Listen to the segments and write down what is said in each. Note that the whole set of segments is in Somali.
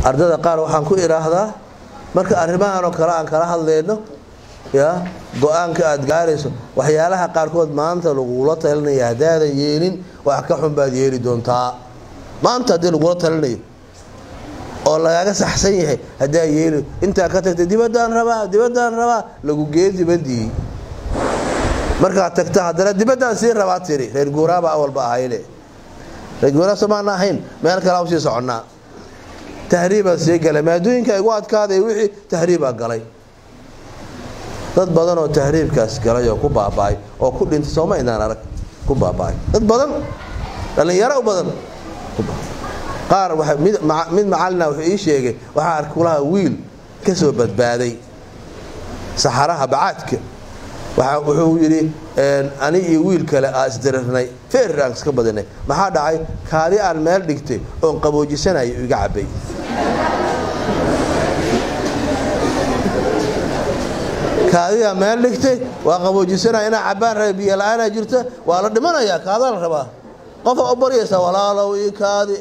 ardada qaar waxaan ku idhaahdaa marka arrimahan oo kale aan kala hadlayno ya go-aanka aad gaarayso waxyaalaha qaarkood maanta lagula talinaya haddaadan yeelin wax ka xun baad yeeli doontaa maanta haddii lagula talinayo oo lagaaga saxsan yahay haddaa yeeli intaa ka tagtay dibaddaan rabaa dibaddaan rabaa lagu gee dibaddii markaad tagta haddana dibaddaan sii rabaa tiri reer guuraaba awalba ahayle reer guuraa somaana ahayn meel kale usii soconnaa tahriibaa sii galay maadooyinka igu adkaaday wixii tahriibaa galay dad badan oo tahriibkaas galay oo ku baaba'ay oo ku dhintay sooma inaan arag ku baaba'ay dad badan dhallinyaro u badan qaar mid macalina wuxuu ii sheegay waxaa ark kulaha wiil ka soo badbaaday saxaraha bacaadka wuxuu yidhi ani iyo wiil kale aa isdirirnay feer aan iska badinay maxaa dhacay kaadi aan meel dhigtay oon qaboojisanayo iga cabay kaadidaa meel dhigtay waa qaboojisanaya inaa cabbaan raba biyo la-aanaa jirta waa la dhimanayaa kaadaa la rabaa qofa u baryaysaa walaalow ii kaadi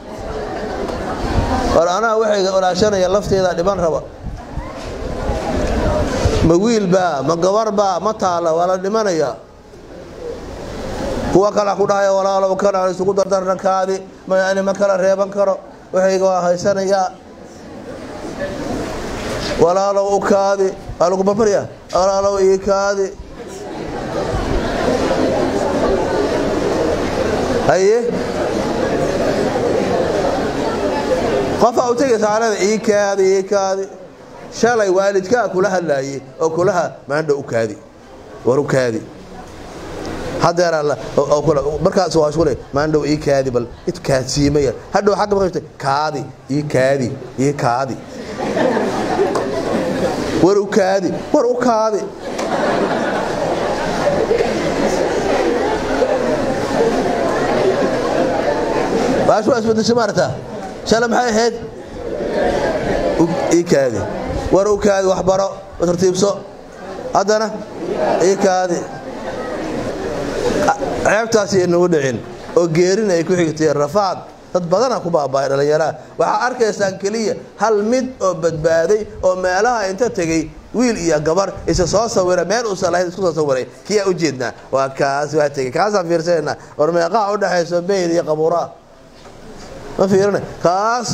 war anaa waxayga walaashanaya lafteeda dhiban raba ma wiilbaa ma gabarbaa ma taalla waa la dhimanayaa kuwa kala ku dhahaya walaalow kana isugu dardarna kaadi mayani ma kala reeban karo waxayga waa haysanayaa walaalow u kaadi waa lagu babaryaa walaalow ii kaadi haye qofaa u tegaysa alada ii kaadi ii kaadi shalay waalidkaa kula hadlaayey oo kulaha maandha u kaadi war u kaadi hadeermarkaas waa isku le maandhow ii kaadi bal it kaadsiimaya hadhow xagga maqashta kaadi ii kaadi ii kaadi war u kaadi war u kaadi baashu waa isbedeshay maarata shalay maxay ahayd ii kaadi war u kaadi waxbaro tartiibso haddana ii kaadi ceebtaasi inagu dhicin oo geerina ay ku xigtay rafaad dad badana ku baaba'ay dhallinyaraha waxaa arkaysaan keliya hal mid oo badbaaday oo meelaha inta tegey wiil iyo gabar isa soo sawira meel uusan lahayn isku soo sawiray kiyaa u jeednaa waa kaas waa tegey kaasaan fiirsanayna war meeqaha u dhexayso beyl iyo qabuuraa ma fiirina kaas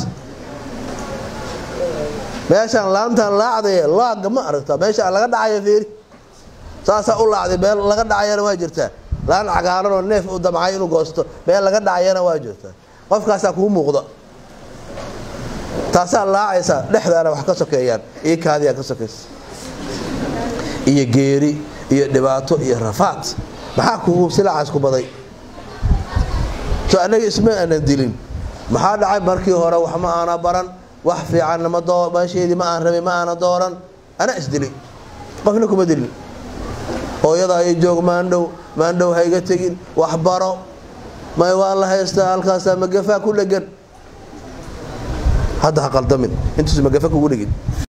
meeshaan laantan laacday laaga ma aragta meesha laga dhacayo fiiri saasaa u laacday meel laga dhacayana waa jirtaa laan cagaaran oo neef u damcay inuu goosto meel laga dhacayana waa jirtaa qofkaasaa kuu muuqda taasaa laacaysa dhexdaana wax ka sokeeyaan iyo kaadiyaa ka sokaysa iyo geeri iyo dhibaato iyo rafaad maxaa kugu silacaas ku baday so annaga isma aanan dilin maxaa dhacay markii hore wax ma aana baran wax fiicanna meesheedii ma aan rabay ma aana dooran ana isdilay qofna kuma dilin hooyada ay joog maandhow maandhow hayga tegin wax baro may waa la haystaa halkaasaa magafaa ku dhegan hadda ha qaldamin intuusa magafa kugu dhegin